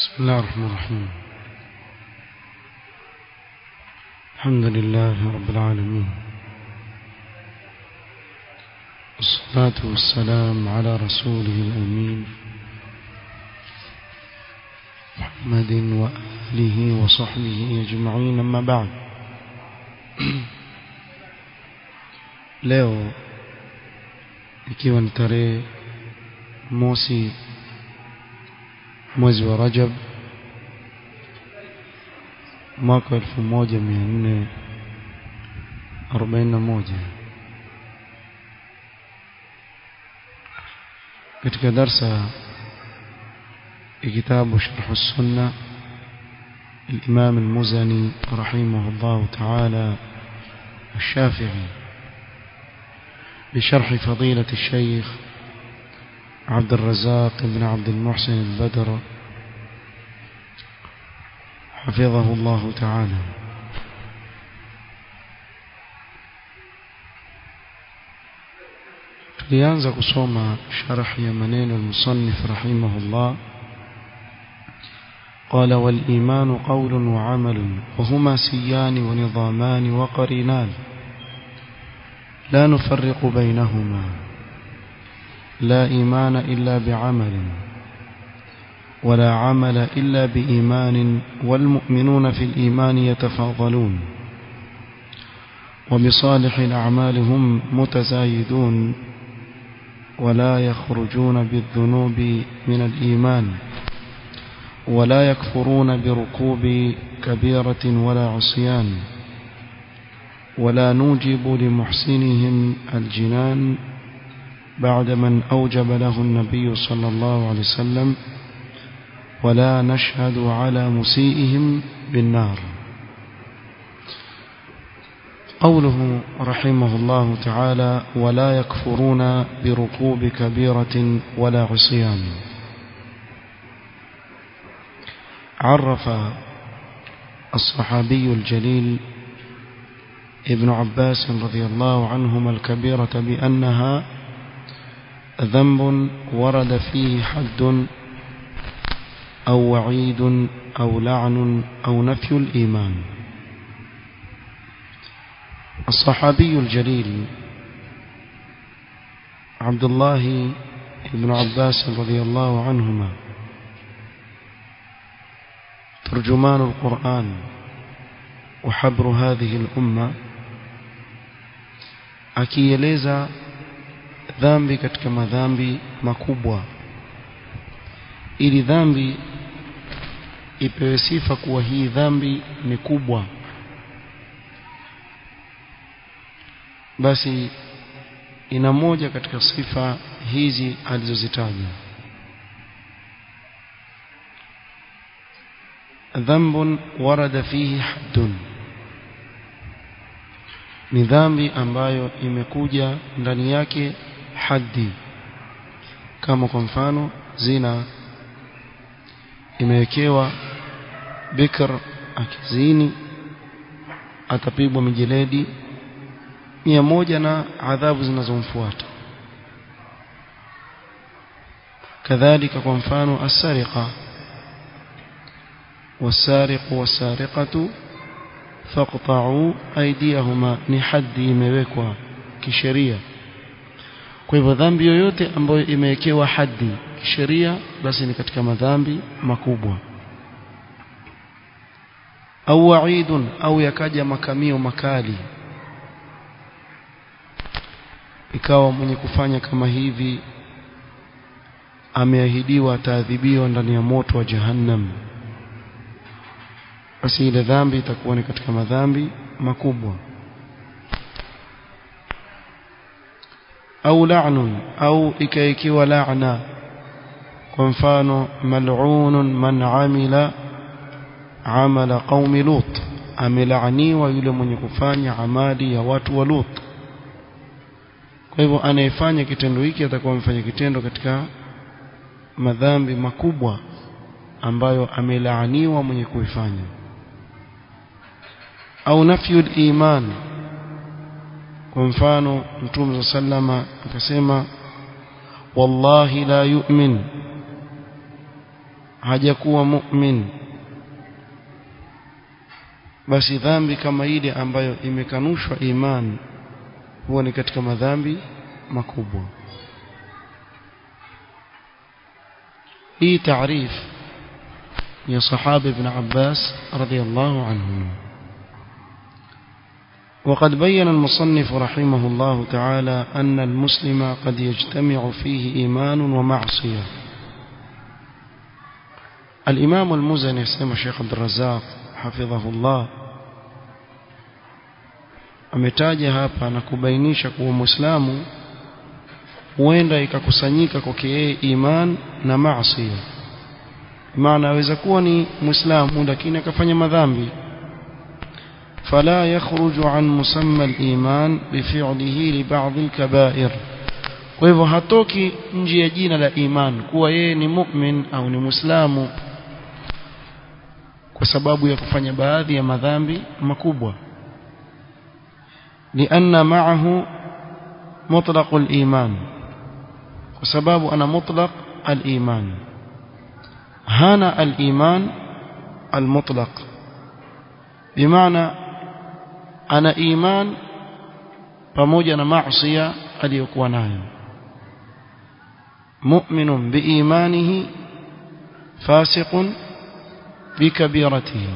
بسم الله الرحمن الرحيم الحمد لله رب العالمين والصلاة والسلام على رسوله الأمين محمد وآله وصحبه أجمعين أما بعد leo ikiwa ni tarehe mosi mwezi wa Rajab mwaka 1441 katika darsa ya kitabu Sharh Sunna الإمام المزني رحمه الله تعالى الشافعي بشرح فضيلة الشيخ عبد الرزاق بن عبد المحسن البدر حفظه الله تعالى tulianza kusoma sharh ya maneno المصنف رحمه الله قال والإيمان قول وعمل وهما سيان ونظامان وقرينان لا نفرق بينهما لا إيمان إلا بعمل ولا عمل إلا بإيمان والمؤمنون في الإيمان يتفاضلون وبصالح الأعمال هم متزايدون ولا يخرجون بالذنوب من الإيمان ولا يكفرون بركوب كبيرة ولا عصيان ولا نوجب لمحسنهم الجنان بعد من أوجب له النبي صلى الله عليه وسلم ولا نشهد على مسيئهم بالنار قوله رحمه الله تعالى ولا يكفرون بركوب كبيرة ولا عصيان عرف الصحابي الجليل ابن عباس رضي الله عنهما الكبيرة بأنها ذنب ورد فيه حد أو وعيد أو لعن أو نفي الإيمان الصحابي الجليل عبد الله بن عباس رضي الله عنهما ترجمان القرآن وحبر هذه الأمة akieleza dhambi katika madhambi makubwa ili dhambi ipewe sifa kuwa hii dhambi ni kubwa basi ina moja katika sifa hizi alizozitaja ذنب ورد فيه حد ni dhambi ambayo imekuja ndani yake haddi kama kwa mfano zina imewekewa bikr akizini atapigwa mijeledi mia moja na adhabu zinazomfuata kadhalika kwa mfano asariqa والسارق والسارقة فاقطعوا أيديهما ni haddi imewekwa kisheria kwa hivyo dhambi yoyote ambayo imewekewa haddi kisheria basi ni katika madhambi makubwa au waidun au yakaja makamio makali ikawa mwenye kufanya kama hivi ameahidiwa ataadhibiwa ndani ya moto wa jahannam basi ile dhambi itakuwa ni katika madhambi makubwa au la'nun au ikaikiwa la'na kwa mfano mal'unun man amila amala qaumi lut amelaaniwa yule mwenye kufanya amali ya watu wa lut kwa hivyo anayefanya kitendo hiki atakuwa amefanya kitendo katika madhambi makubwa ambayo amelaaniwa mwenye kuifanya au nafyu iman kwa mfano mtume sallama akasema wallahi la yu'min hajakuwa mu'min basi dhambi kama ile ambayo imekanushwa iman huwa ni katika madhambi makubwa hii taarif ya sahaba ibn Abbas radiyallahu anhu وقد بين المصنف رحمه الله تعالى أن المسلم قد يجتمع فيه إيمان ومعصية الإمام المزني سيما الشيخ عبد الرزاق حفظه الله ametaja hapa na kubainisha kuwa muislamu huenda ikakusanyika kwake yeye iman na maasi maana aweza kuwa ni muislamu lakini akafanya madhambi فلا يخرج عن مسمى الإيمان بفعله لبعض الكبائر kwa hivyo hatoki nje ya jina la iman kuwa yeye ni mu'min au ni muislamu kwa sababu ya kufanya baadhi ya madhambi makubwa لأن معه مطلق الإيمان وسباب أنا مطلق الإيمان هنا الإيمان المطلق بمعنى أنا إيمان pamoja na maasiya aliyokuwa nayo mu'minun biimanihi fasiqun bikabiratihi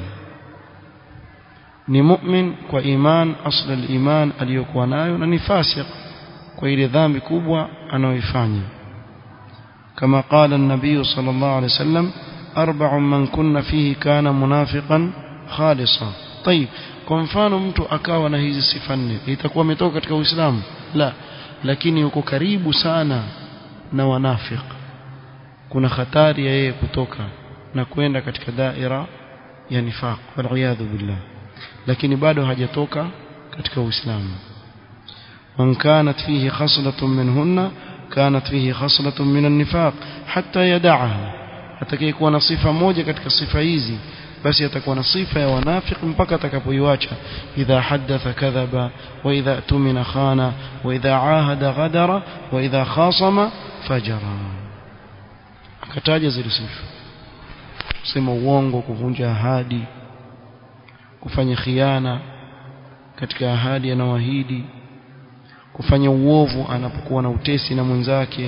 ni mu'min kwa iman asl al-iman aliyokuwa nayo na ni fasiq kwa ile dhambi kubwa anayoifanya kama qala an-nabiy sallallahu alayhi wasallam arba'un man kunna fihi kana munafiqan khalisa طيب kwa mfano mtu akawa na hizi sifa nne itakuwa ametoka katika uislamu la lakini yuko karibu sana na wanafiq kuna hatari ya yeye kutoka na kwenda katika daira ya nifaq wal billah lakini bado hajatoka katika uislamu man kanat fihi khaslatun minhunna kanat fihi khaslatun min an-nifaq hatta yad'aha atakayekuwa na sifa moja katika sifa hizi basi atakuwa na sifa ya wanafik mpaka atakapoiacha idha hadatha kadhaba wa idha tumina khana wa idha ahada ghadara wa idha khasama fajara akataja zile sifa kusema uongo kuvunja ahadi kufanya khiana katika ahadi anaoahidi kufanya uovu anapokuwa na utesi na mwenzake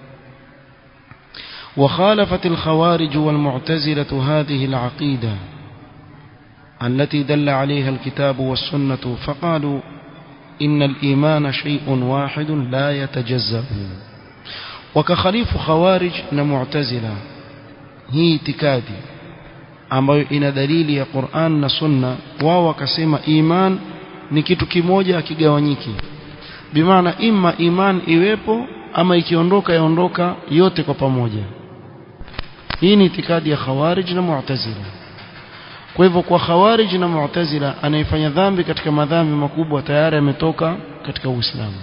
وخالفت الخوارج والمعتزلة هذه العقيدة التي دل عليها الكتاب والسنة فقالوا إن الإيمان شيء واحد لا يتجزأ وكخليف خوارج ومعتزلة هي اعتكادي ambayo ina dalili ya Qur'an na Sunna wao wakasema iman ni kitu kimoja akigawanyiki bimaana imma iman iwepo ama ikiondoka yaondoka yote kwa pamoja hii ni itikadi ya khawarij na mu'tazila kwa hivyo kwa khawarij na mu'tazila anayefanya dhambi katika madhambi makubwa tayari ametoka katika uislamu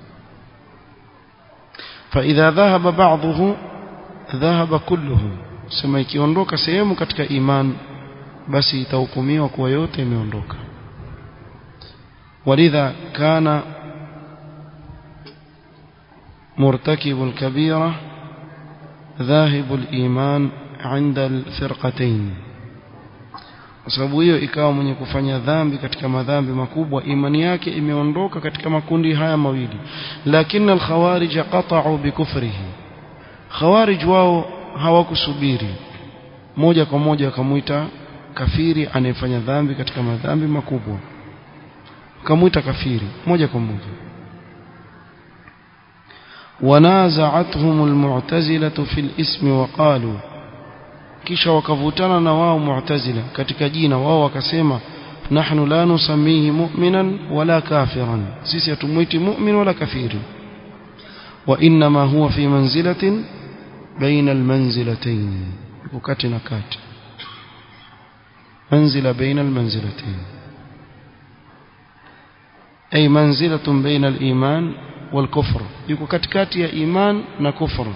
فإذا ذهب بعضه ذهب كله sema ikiondoka sehemu katika iman basi itahukumiwa kuwa yote imeondoka walidha kana مرتكب الكبيرة ذاهب الإيمان عند الفرقتين sababu hiyo ikawa mwenye kufanya dhambi katika madhambi makubwa imani yake imeondoka katika makundi haya mawili lakini alkhawarij qata'u bikufrihi khawarij wao hawakusubiri moja kwa moja wakamuita kafiri anayefanya dhambi katika madhambi makubwa wakamuita kafiri moja kwa moja ونازعتهم المعتزلة في الاسم وقالوا kisha wakavutana na wao mu'tazila katika jina wao wakasema nahnu la nusamihi mu'minan wala kafiran sisi hatumuiti mu'min wala kafiri wa inma huwa fi manzilatin baina almanzilatayn wakati na kati manzila baina almanzilatayn ay manzilatun baina aliman والكفر yuko katikati ya iman na kufru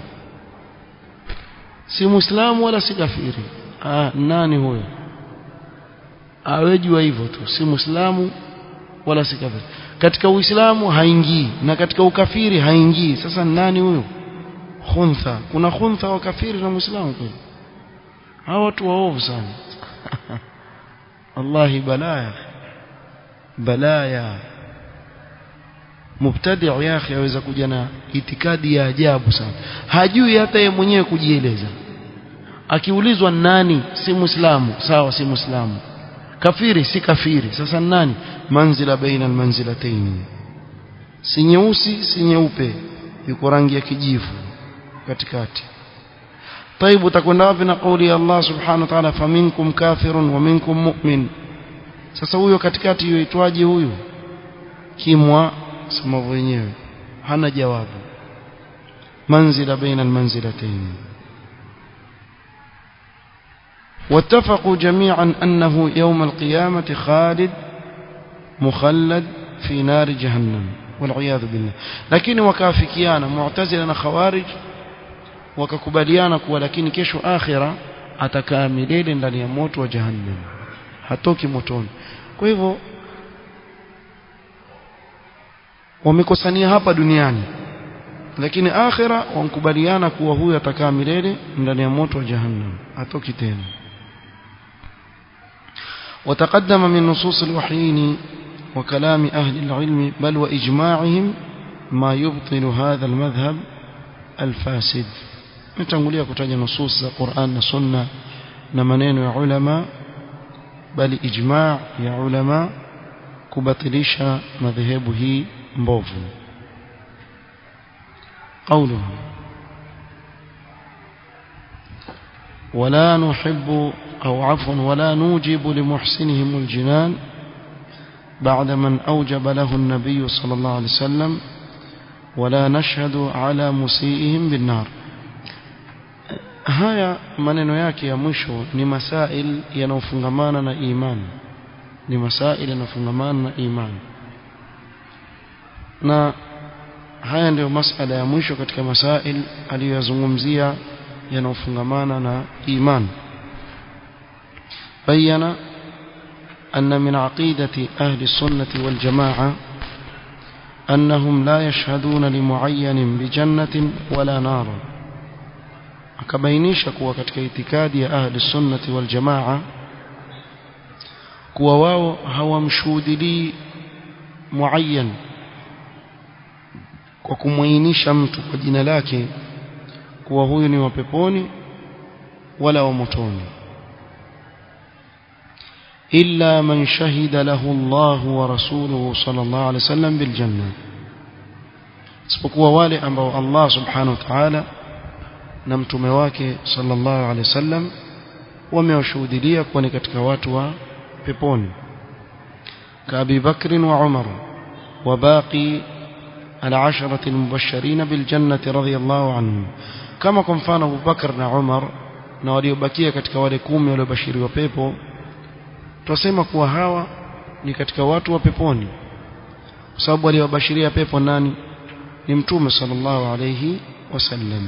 si muislamu wala si kafiri ah nani huyo awejua hivyo tu si muislamu wala si kafiri katika uislamu haingii na katika ukafiri haingii sasa nani huyo khuntha kuna khuntha wa kafiri na muislamu kweli hawa watu waovu sana wallahi balaya balaya mubtadi ya akhi aweza kuja na itikadi ya ajabu sana hajui hata yeye mwenyewe kujieleza akiulizwa nani si muislamu sawa si muislamu kafiri si kafiri sasa nani manzila baina almanzilatayn si nyeusi si nyeupe yuko rangi ya kijivu katikati طيب utakwenda wapi na kauli ya Allah subhanahu wa ta'ala faminkum kafirun wa minkum mu'min sasa huyo katikati yuitwaje huyu kimwa sema wenyewe hana jawabu manzila baina almanzilatayn واتفقوا جميعا أنه يوم القيامة خالد مخلد في نار جهنم والعياذ بالله لكن وكافكيانا معتزلنا خوارج wakakubaliana kuwa lakini kesho akhira atakaa milele ndani ya moto wa jahannam hatoki motoni kwa hivyo wamekosania hapa duniani lakini akhira wankubaliana kuwa huyu atakaa milele ndani ya moto wa jahannam hatoki tena وتقدم من نصوص الوحيين وكلام أهل العلم بل وإجماعهم ما يبطل هذا المذهب الفاسد nitangulia kutaja nusus za Qur'an na Sunna na maneno ya ulama bali ijma' ya ulama kubatilisha madhehebu hii mbovu قوله ولا نحب أو عفوا ولا نوجب لمحسنهم الجنان بعد من أوجب له النبي صلى الله عليه وسلم ولا نشهد على مسيئهم بالنار haya maneno yake ya mwisho ni masail yanayofungamana na imani ni masail yanayofungamana na imani na haya ndio masala ya mwisho katika masail aliyoyazungumzia yanayofungamana na imani bayana أن من عقيدة أهل السنة والجماعة أنهم لا يشهدون لمعين بجنة ولا نار akabainisha kuwa katika itikadi ya ahli sunnati wal jamaa kuwa wao hawamshuhudilii muayyan kwa kumwainisha mtu kwa jina lake kuwa huyu ni wa peponi wala wa motoni illa man shahida lahu Allah wa rasuluhu sallallahu alaihi wasallam bil janna isipokuwa wale ambao Allah subhanahu wa ta'ala na mtume wake sallallahu alaihi wasallam wamewashuhudia kuwa ni katika watu wa peponi كأبي بكر وعمر وباقي العشرة المبشرين بالجنة رضي الله عنهم كما كنفان أبو بكر وعمر na waliobakia katika wale kumi waliobashiriwa pepo twasema kuwa hawa ni katika watu wa peponi kwa sababu aliowabashiria pepo nani ni mtume sallallahu alayhi wasallam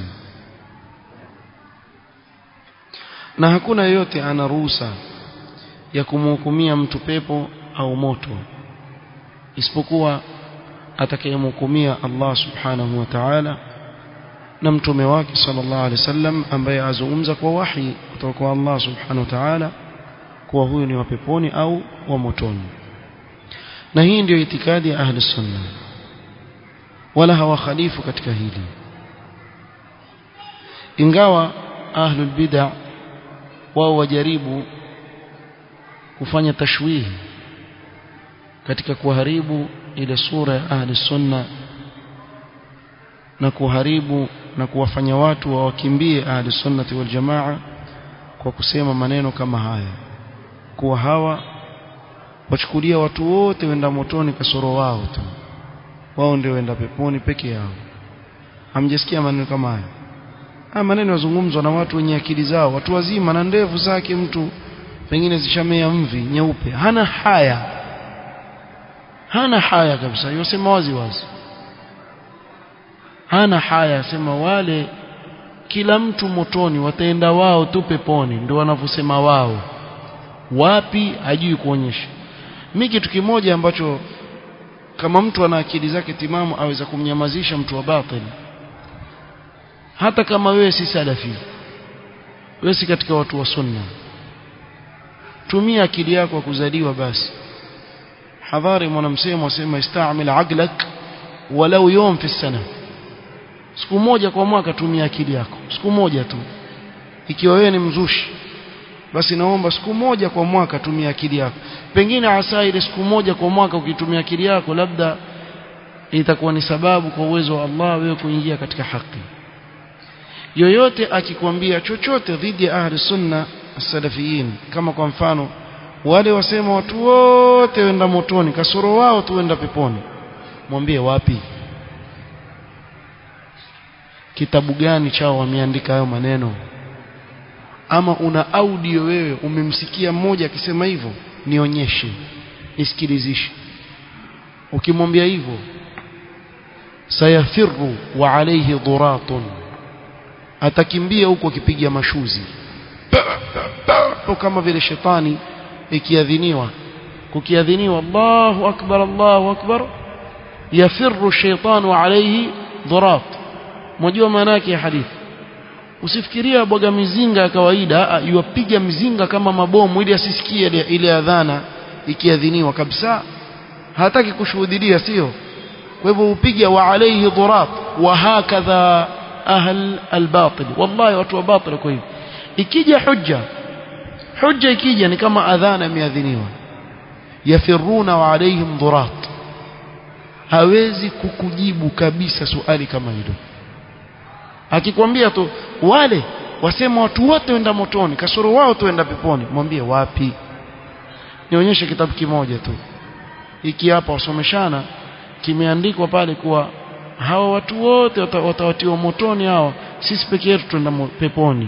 na hakuna yeyote ana ruhusa ya kumhukumia mtu pepo au moto isipokuwa atakayemhukumia Allah subhanahu wa ta'ala na mtume wake sallallahu alaihi wasallam ambaye azungumza kwa wahi kutoka kwa Allah subhanahu wa ta'ala kuwa huyu ni wa peponi au wa motoni na hii ndio itikadi ya ahli sunna wala hawakhalifu katika hili ingawa ahlul bid'ah wao wajaribu kufanya tashwihi katika kuharibu ile sura ya ahli sunna na kuharibu na kuwafanya watu wawakimbie ahli sunnati wal jamaa kwa kusema maneno kama haya kuwa hawa wachukulia watu wote wenda motoni kasoro wao tu wao ndio wenda peponi peke yao hamjasikia maneno kama haya haya maneno yazungumzwa na watu wenye akili zao watu wazima na ndevu zake mtu pengine zishamea mvi nyeupe hana haya hana haya kabisa yosema wazi wazi hana haya sema wale kila mtu motoni wataenda wao tu peponi ndio wanavyosema wao wapi hajui kuonyesha mimi kitu kimoja ambacho kama mtu ana akili zake timamu aweza kumnyamazisha mtu wa batili hata kama wewe si salafi wewe si katika watu wa sunna tumia akili yako kuzaliwa basi hadhari mwanamsemo asema istaamil aqlak walau yawm fi sana siku moja kwa mwaka tumia akili yako siku moja tu ikiwa wewe ni mzushi basi naomba siku moja kwa mwaka tumia akili yako pengine hasa ile siku moja kwa mwaka ukitumia akili yako labda itakuwa ni sababu kwa uwezo wa Allah wewe kuingia katika haki yoyote akikwambia chochote dhidi ya ahli sunna salafiyin kama kwa mfano wale wasema watu wote wenda motoni kasoro wao tuenda peponi mwambie wapi kitabu gani chao wameandika hayo maneno ama una audio wewe umemsikia mmoja akisema hivyo nionyeshe nisikilizishe ukimwambia hivyo sayafirru wa alayhi dhuratun atakimbia huko akipiga mashuzi kama vile shetani ikiadhiniwa kukiadhiniwa Allahu akbar Allahu akbar yafirru shaytanu alayhi dhurat mjua maana yake ya hadithi usifikiria bwaga mizinga ya kawaida yuwapiga mizinga kama mabomu ili asisikie ile, ile adhana ikiadhiniwa kabisa hataki kushuhudia sio kwa hivyo upiga wa alayhi dhurat wa hakadha ahl albatil wallahi watu wa batil kwa hivyo ikija hujja hujja ikija ni kama adhana imeadhiniwa yafiruna wa alayhim dhurat hawezi kukujibu kabisa swali kama hilo akikwambia tu wale wasema watu wote wenda motoni kasoro wao tuenda peponi mwambie wapi nionyeshe kitabu kimoja tu hiki hapa wasomeshana kimeandikwa pale kuwa hawa watu wote watawatiwa motoni hawa sisi peke yetu tuenda peponi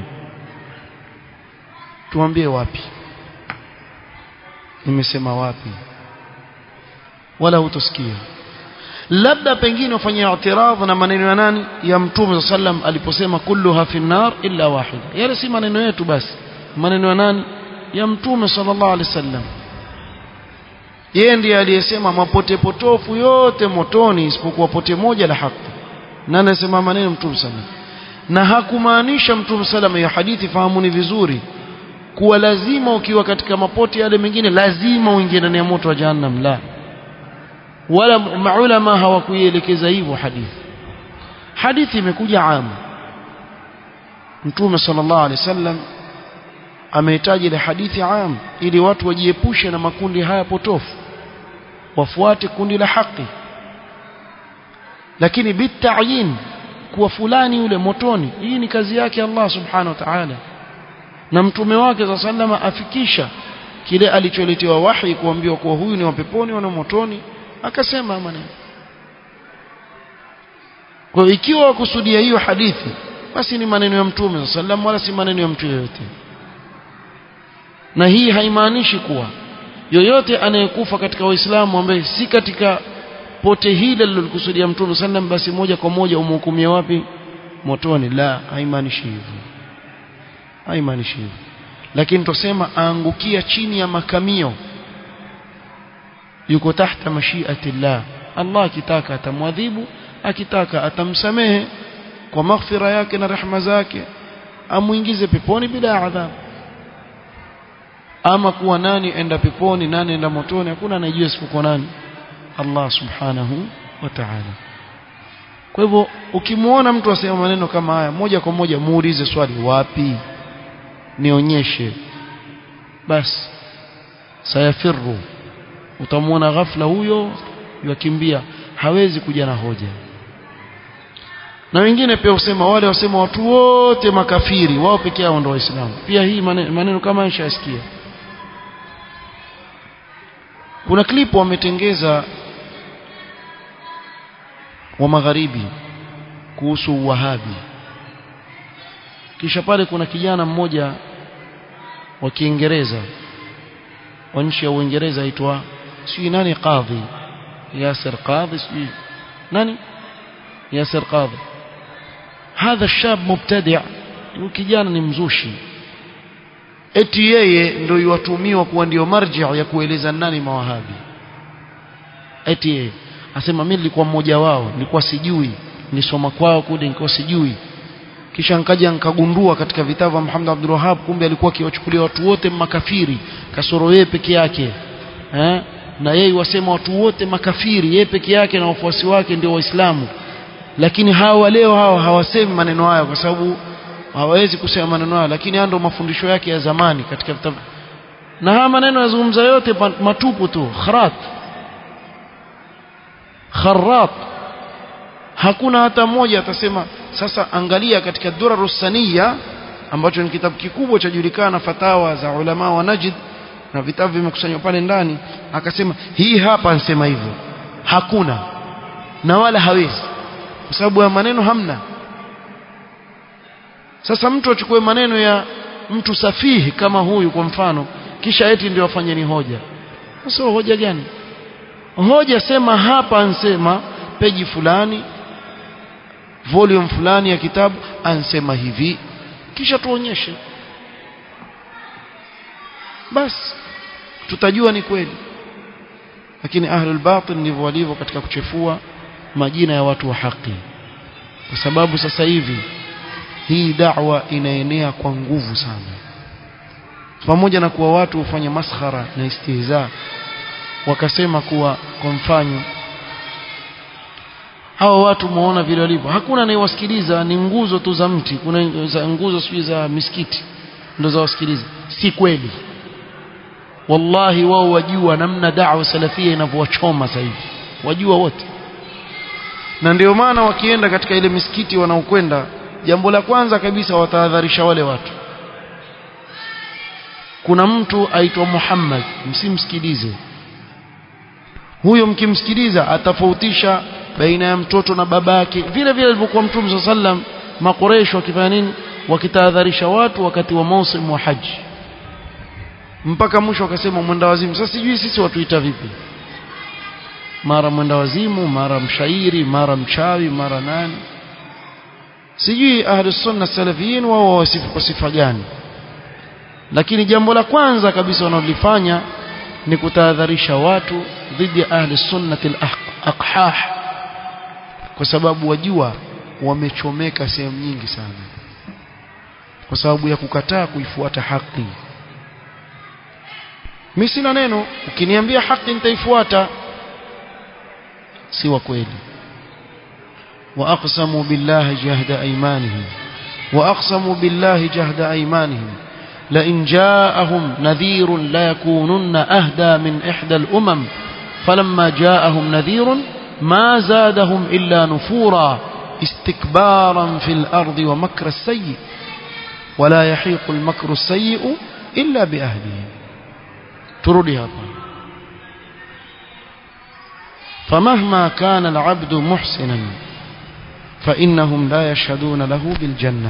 tuambie wapi nimesema wapi wala hutosikia labda pengine ufanye i'tiradh na maneno ya nani ya mtume sallam aliposema kulluha fi nar illa wahida yale si maneno yetu basi maneno ya nani ya mtume sallallahu alaihi wasallam yeye ndiye aliyesema mapote potofu yote motoni isipokuwa pote moja la haki na anasema maneno mtume sallam na hakumaanisha mtume sallam ya hadithi fahamuni vizuri kuwa lazima ukiwa katika mapote yale mengine lazima uingie ndani ya moto wa jahannam la wala maulama hawakuielekeza hivyo hadithi hadithi imekuja amu mtume sallallahu alaihi wasallam amehitaji ile hadithi am ili watu wajiepushe na makundi haya potofu wafuate kundi la haki lakini bitayin kuwa fulani yule motoni hii ni kazi yake Allah subhanahu wa ta'ala na mtume wake za sallama afikisha kile alicholetewa wahi kuambiwa kuwa huyu ni wa peponi na motoni akasema maneno kwa ikiwa wakusudia hiyo hadithi basi ni maneno ya mtume sallam wala si maneno ya mtu yeyote na hii haimaanishi kuwa yoyote anayekufa katika waislamu ambaye si katika pote hili lilokusudia mtume sallam basi moja kwa moja umhukumia wapi motoni la haimaanishi hivyo haimaanishi hivyo lakini tusema aangukia chini ya makamio yuko tahta mashiati llah Allah akitaka atamwadhibu akitaka atamsamehe kwa maghfira yake na rehema zake amuingize peponi bila adhabu ama kuwa nani enda peponi nani enda motoni hakuna anayejua isipokuwa nani Allah subhanahu wa ta'ala kwa hivyo ukimuona mtu asema maneno kama haya moja kwa moja muulize swali wapi nionyeshe basi sayafirru utamwona ghafla huyo yakimbia hawezi kuja na hoja na wengine pia usema wale wasema watu wote makafiri wao peke yao ndio waislamu pia hii maneno, maneno kama nishasikia kuna klipu wametengeza wa magharibi kuhusu uwahabi kisha pale kuna kijana mmoja wa Kiingereza wa nchi ya Uingereza aitwa sijui nani qadhi Yasir qadhi sijui nani Yasir qadhi hadha الشاب مبتدع kijana ni mzushi eti yeye ndio yuwatumiwa kuwa ndio marji ya kueleza nani mawahabi eti yeye asema mimi nilikuwa mmoja wao nilikuwa sijui nilisoma kwao kule nilikuwa sijui kisha nkaja nkagundua katika vitabu vya Muhammad Abdul Wahhab kumbe alikuwa akiwachukulia watu wote makafiri kasoro yeye peke yake eh? na yeye wasema watu wote makafiri yeye peke yake na wafuasi wake ndio waislamu lakini hawa leo hawa hawasemi maneno hayo kwa sababu hawawezi kusema maneno hayo lakini haya ndio mafundisho yake ya zamani katika vitabu na haya maneno yazungumza yote matupu tu kharat kharat hakuna hata mmoja atasema sasa angalia katika durarus saniya ambacho ni kitabu kikubwa cha julikana fatawa za ulama wa Najd na vitabu vimekusanywa pale ndani akasema hii hapa ansema hivyo hakuna na wala hawezi kwa sababu ya maneno hamna sasa mtu achukue maneno ya mtu safihi kama huyu kwa mfano kisha eti ndio afanye ni hoja sasa hoja gani hoja sema hapa ansema peji fulani volume fulani ya kitabu ansema hivi kisha tuonyeshe basi tutajua ni kweli lakini ahlul batil ndivyo walivyo katika kuchefua majina ya watu wa haki kwa sababu sasa hivi hii da'wa inaenea kwa nguvu sana pamoja na kuwa watu hufanya maskhara na istihza wakasema kuwa kwa mfano hawa watu muona vile walivyo hakuna anayewasikiliza ni nguzo tu za mti kuna za nguzo sijui za misikiti ndo za wasikiliza si kweli wallahi wao wajua namna da'wa salafia inavyowachoma sasa hivi wajua wote na ndio maana wakienda katika ile misikiti wanaokwenda jambo la kwanza kabisa watahadharisha wale watu kuna mtu aitwa Muhammad msimsikilize huyo mkimsikiliza atafautisha baina ya mtoto na babake vile vile alivyokuwa mtume sallam makoresho wakifanya nini wakitahadharisha watu wakati wa mausim wa haji mpaka mwisho wakasema mwenda wazimu sasa sijui sisi watuita vipi mara mwenda wazimu mara mshairi mara mchawi mara nani sijui ahli sunna salafiyin wao wasifu kwa sifa gani lakini jambo la kwanza kabisa wanalofanya ni kutahadharisha watu dhidi ya ahli sunnati al-aqhah kwa sababu wajua wamechomeka sehemu nyingi sana kwa sababu ya kukataa kuifuata haki mimi sina neno ukiniambia haki nitaifuata si wa kweli واقسموا بالله جهد ايمانهم واقسموا بالله جهد ايمانهم لئن جاءهم نذير ليكونن اهدى من احدى الامم فلما جاءهم نذير ما زادهم الا نفورا استكبارا في الارض ومكر السيء ولا يحيق المكر السيء الا باهله تردي هذا فمهما كان العبد محسنا فإنهم لا يشهدون له بالجنة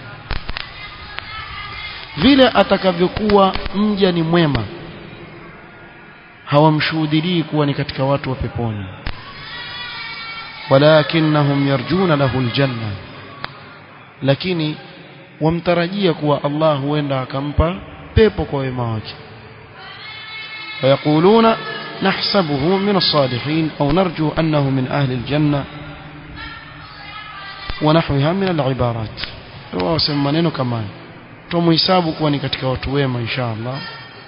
vile atakavyokuwa mja ni mwema hawamshuhudilii kuwa ni katika watu wa peponi walakinnahum yarjuna lahu aljanna lakini wamtarajia kuwa Allah huenda akampa pepo kwa wema wake ويقولون نحسبه من الصالحين أو نرجو أنه من أهل الجنة ونحوها من العبارات واسم maneno kama tumuhesabu kuwa ni katika watu wema insha Allah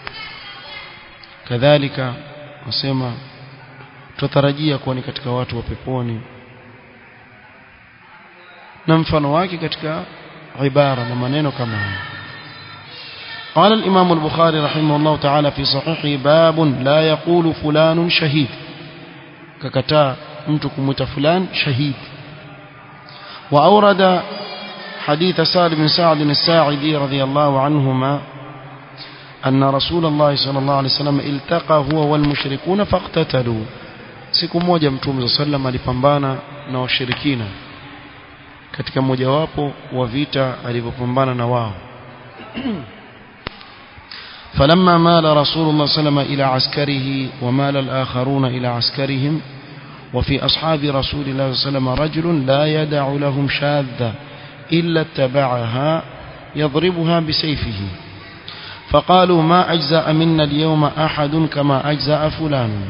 kadhalika wasema tutarajia kuwa ni katika watu wa peponi na mfano wake katika ibara na maneno kama haya قال الإمام البخاري رحمه الله تعالى في صحيحه باب لا يقول فلان شهيد ككتا متكم فلان شهيد وأورد حديث سعد بن سعد الساعدي رضي الله عنهما أن رسول الله صلى الله عليه وسلم التقى هو والمشركون فاقتتلوا siku moja mtume صلى الله عليه وسلم alipambana na washirikina katika mojawapo wa vita alivyopambana na wao فلما مال رسول الله صلى الله عليه وسلم إلى عسكره ومال الآخرون إلى عسكرهم وفي أصحاب رسول الله صلى الله عليه وسلم رجل لا يدع لهم شاذة إلا اتبعها يضربها بسيفه فقالوا ما أجزأ منا اليوم أحد كما أجزأ فلان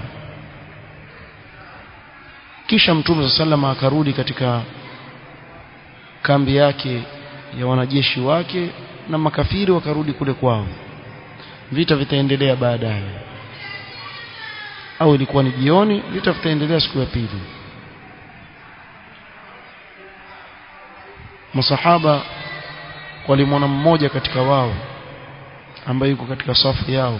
kisha mtume saa salama akarudi katika kambi yake ya wanajeshi wake na makafiri wakarudi kule kwao vita vitaendelea baadaye au ilikuwa ni jioni vita vitaendelea siku ya pili masahaba walimwona mmoja katika wao ambaye yuko katika safu yao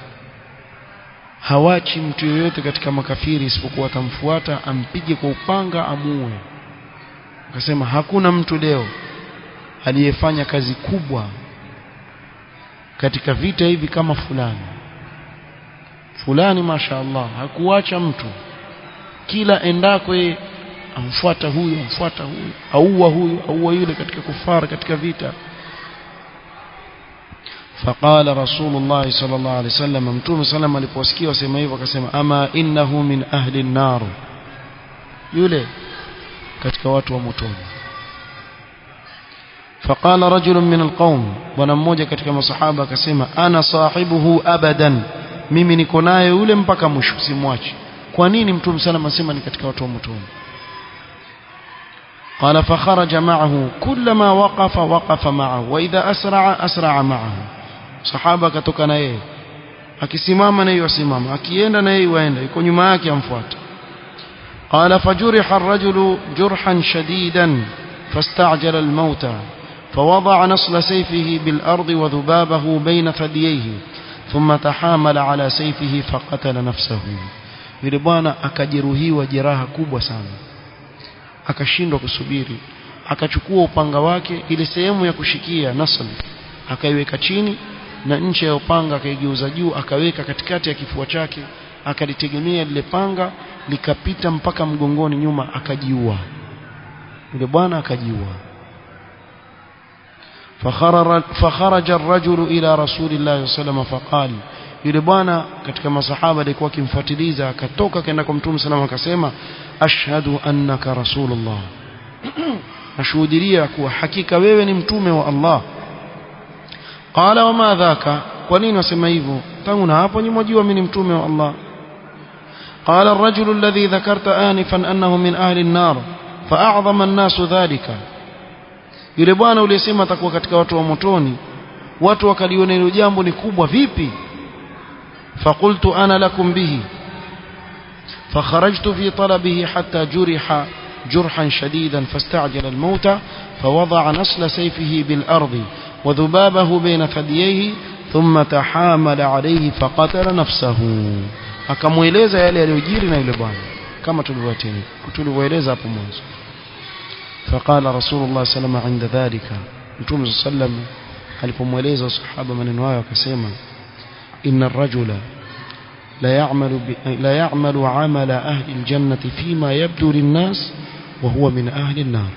hawachi mtu yoyote katika makafiri isipokuwa atamfuata ampige kwa upanga amuue akasema hakuna mtu leo aliyefanya kazi kubwa katika vita hivi kama fulani fulani masha Allah hakuacha mtu kila endako yeye amfuata huyu amfuata huyu auwa huyu auwa yule katika kufara katika vita فقال رسول الله صلى الله عليه وسلم متوم سلام aliposikia wasema hivyo akasema ama innahu min ahli an-nar yule katika watu wa motoni فقال رجل من القوم bwana mmoja katika masahaba akasema ana sahibuhu abadan mimi niko naye yule mpaka mwisho simwachi kwa nini mtume sallam asema ni katika watu wa motoni قال فخرج معه كلما وقف وقف معه واذا اسرع اسرع معه sahaba akatoka na yeye akisimama na yeye asimama akienda na yeye waenda yuko nyuma yake amfuata قال فجرح الرجل جرحا شديدا فاستعجل الموت فوضع نصل سيفه بالأرض وذبابه بين ثدييه ثم تحامل على سيفه فقتل نفسه yule bwana akajeruhiwa jeraha kubwa sana akashindwa kusubiri akachukua upanga wake ile sehemu ya kushikia nasl akaiweka chini na ncha ya upanga akaigeuza juu akaweka katikati ya kifua chake akalitegemea lile panga likapita mpaka mgongoni nyuma akajiua yule bwana akajiua فخرج الرجل إلى رسول الله صلى الله عليه وسلم فقال yule bwana katika masahaba alikuwa akimfuatiliza akatoka kaenda kwa mtume sallam akasema ashhadu annaka rasulullah nashuhudia kuwa hakika wewe ni mtume wa Allah qala wama dhaka kwa nini wasema hivyo tangu na hapo nyimwajua mimi ni mtume wa Allah قال الرجل الذي ذكرت آنفا أنه من أهل النار فأعظم الناس ذلك yule bwana uliyesema atakuwa katika watu wa motoni watu wakaliona hilo jambo ni kubwa vipi فقلت أنا لكم به فخرجت في طلبه حتى جرح جرحا شديدا فاستعجل الموت فوضع نصل سيفه بالأرض وذبابه بين ثدييه ثم تحامل عليه فقتل نفسه akamweleza yale yaliyojiri na yule bwana kama tulivyoeleza hapo mwanzo فقال رسول الله صلى الله عليه وسلم عند ذلك متوم صلى الله عليه وسلم alipomweleza sahaba maneno hayo akasema إن الرجل لا يعمل لا يعمل عمل أهل الجنة فيما يبدو للناس وهو من أهل النار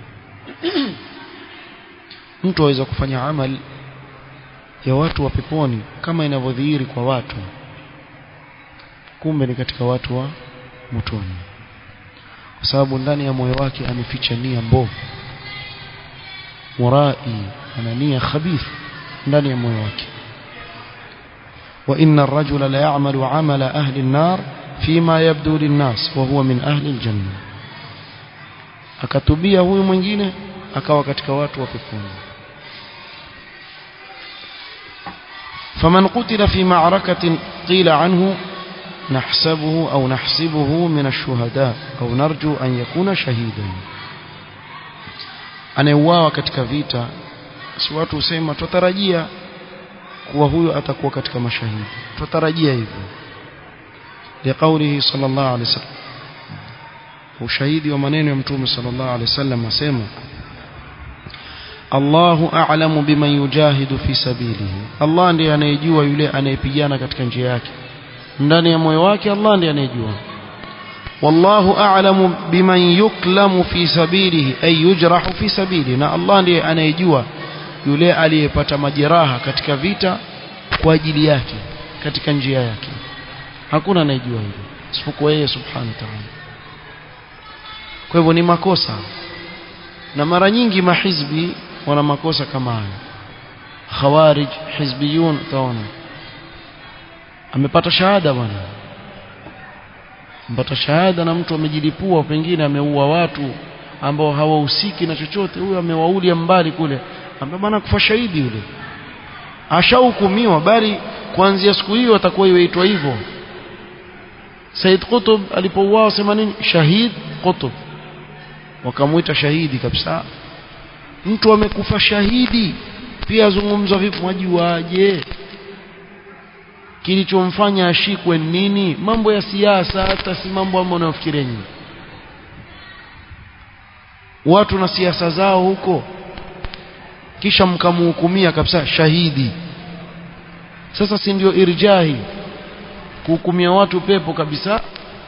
mtu aweza kufanya amal ya watu wa peponi kama inavyodhihiri kwa watu kumbe ni katika watu wa motoni kwa sababu ndani ya moyo wake ameficha nia mbovu murai ana nia khabith ndani ya moyo wake وإن الرجل لا يعمل عمل أهل النار فيما يبدو للناس وهو من أهل الجنة akatubia huyu mwingine akawa katika watu wa peponi faman qutila fi ma'rakatin qila anhu nahsabuhu au nahsibuhu min ash-shuhada au narju an yakuna shahidan anayeuawa katika vita si watu husema tutarajia kuwa huyo atakuwa katika mashahidi tutarajia hivyo liqaulihi sallallahu alaihi wasallam ushahidi wa maneno ya mtume sallallahu alaihi wasallam asema Allahu a'lamu biman yujahidu fi sabilihi Allah ndiye anayejua yule anayepigana katika njia yake ndani ya moyo wake Allah ndiye anayejua wallahu a'lamu biman yuklamu fi sabilihi ay yujrahu fi sabilihi na Allah ndiye anayejua yule aliyepata majeraha katika vita kwa ajili yake katika njia yake hakuna anayejua hilo isipokuwa yeye subhanahu wa ta'ala kwa hivyo ni makosa na mara nyingi mahizbi wana makosa kama hayo khawarij hizbiyun utaona amepata shahada bwana mpata shahada na mtu amejilipua pengine ameua watu ambao hawahusiki na chochote huyo amewaulia mbali kule ambaye bwana kufa shahidi yule ashahukumiwa bali kuanzia siku hiyo atakuwa iweitwa hivyo Said Qutb alipouawa sema nini shahid Qutb wakamuita shahidi kabisa mtu amekufa shahidi pia azungumzwa vipi mwajuaje kilichomfanya ashikwe nini mambo ya siasa hata si mambo ambayo unayofikiria nyinyi watu na siasa zao huko kisha mkamhukumia kabisa shahidi sasa si ndio irjahi kuhukumia watu pepo kabisa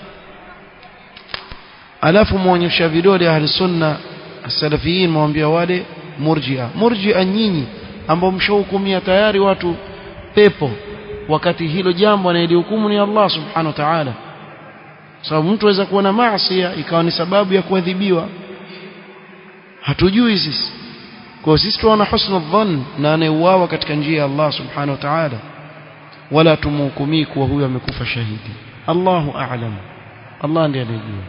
alafu muonyesha vidole ahli sunna salafiyin mwambia wale murjia murjia nyinyi ambao mshahukumia tayari watu pepo wakati hilo jambo anayelihukumu ni Allah subhanahu wa ta'ala sababu mtu aweza kuwa na maasi ikawa ni sababu ya kuadhibiwa hatujui sisi kwa sisi tuona husnul dhann na anayeuawa katika njia ya Allah subhanahu wa ta'ala wala tumhukumii kuwa huyo amekufa shahidi Allahu a'lam Allah ndiye anayejua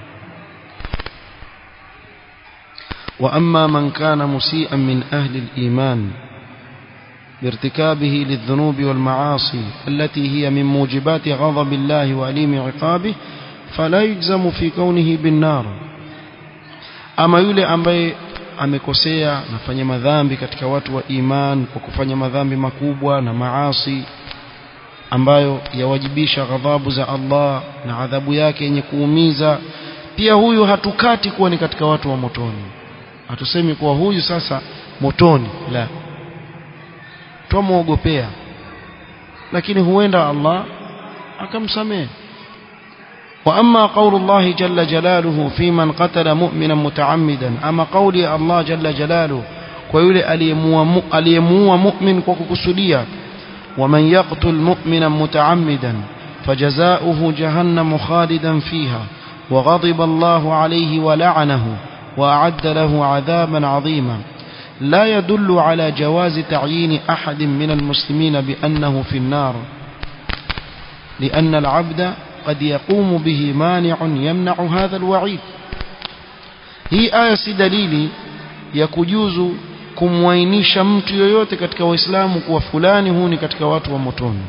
وأما من كان مسيئا من أهل الإيمان بارتكابه للذنوب والمعاصي التي هي من موجبات غضب الله وأليم عقابه فلا يجزم في كونه بالنار أما يولي أمبي amekosea nafanya madhambi katika watu wa iman kwa kufanya madhambi makubwa na maasi ambayo yawajibisha ghadhabu za Allah na adhabu yake yenye kuumiza pia huyu hatukati kuwa ni katika watu wa motoni hatusemi kuwa huyu sasa motoni la twamwogopea lakini huenda Allah akamsamehe وأما قول الله جل جلاله في من قتل مؤمنا متعمدا أما قول الله جل جلاله ويولي أليموا مؤمن وككسليا ومن يقتل مؤمنا متعمدا فجزاؤه جهنم خالدا فيها وغضب الله عليه ولعنه وأعد له عذابا عظيما لا يدل على جواز تعيين أحد من المسلمين بأنه في النار لأن العبد قد يقوم به مانع يمنع هذا الوعيد hii aya si dalili ya kujuzu kumwainisha mtu yoyote katika waislamu kuwa fulani huu ni katika watu wa motoni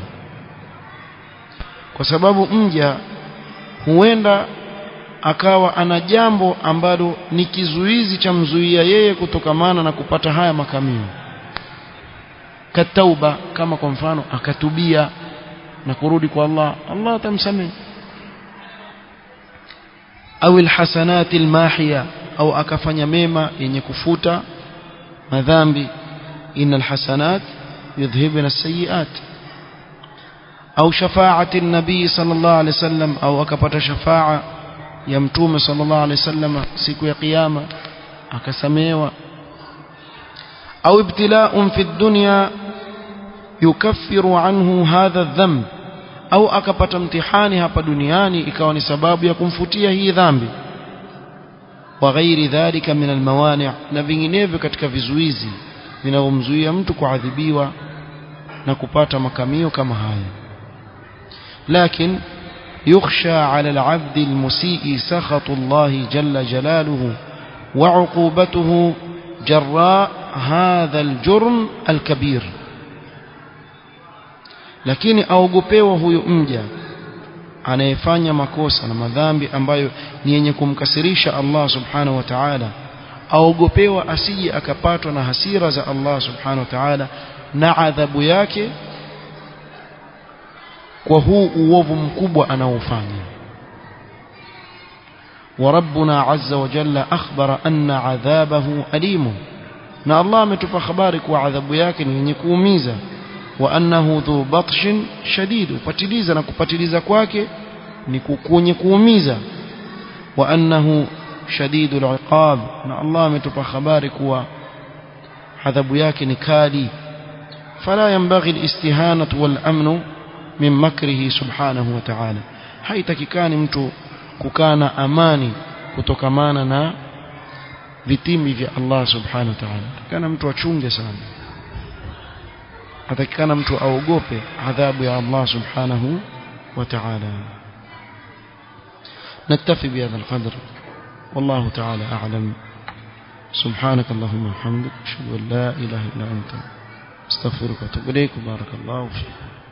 kwa sababu mja huenda akawa ana jambo ambalo ni kizuizi cha mzuia yeye kutokamana na kupata haya makamio katauba kama kwa mfano akatubia na kurudi kwa Allah Allah atamsamehe au alhasanati almahiya au akafanya mema yenye kufuta madhambi innal hasanat yudhhibna as-sayyi'at au shafaa'ati an-nabi sallallahu alayhi wasallam au akapata shafa'a ya mtume sallallahu alayhi wasallam siku ya kiyama akasamehewa au ibtila'un fi ad-dunya yukaffiru anhu hadha adh-dhanb au akapata mtihani hapa duniani ikawa ni sababu ya kumfutia hii dhambi wa ghairi dhalika min almawani' na vinginevyo katika vizuizi vinavyomzuia mtu kuadhibiwa na kupata makamio kama haya lakini يخشى على العبد المسيء سخط الله جل جلاله وعقوبته جراء هذا الجرم الكبير lakini aogopewa huyo mja anayefanya makosa na madhambi ambayo ni yenye kumkasirisha Allah subhanahu wa ta'ala aogopewa asije akapatwa na hasira za Allah subhanahu wa ta'ala na adhabu yake kwa huu uovu mkubwa anaofanya وربنا عز وجل أخبر أن عذابه أليم na Allah ametupa habari kuwa adhabu yake ni yenye kuumiza wa annahu dhu batshin shadid upatiliza na kupatiliza kwake ni kwenye kuumiza wa annahu shadidul iqab na Allah ametupa habari kuwa adhabu yake ni kali fala yanbaghi alistihanatu wal amnu min makrihi subhanahu wa ta'ala haitakikani mtu kukana amani kutokamana na vitimbi vya Allah subhanahu wa ta'ala kana mtu achunge sana atakikana mtu aogope adhabu ya Allah subhanahu wa ta'ala نكتفي بهذا القدر والله تعالى أعلم سبحانك اللهم وبحمدك اشهد ان لا اله الا انت استغفرك واتوب اليك بارك الله فيك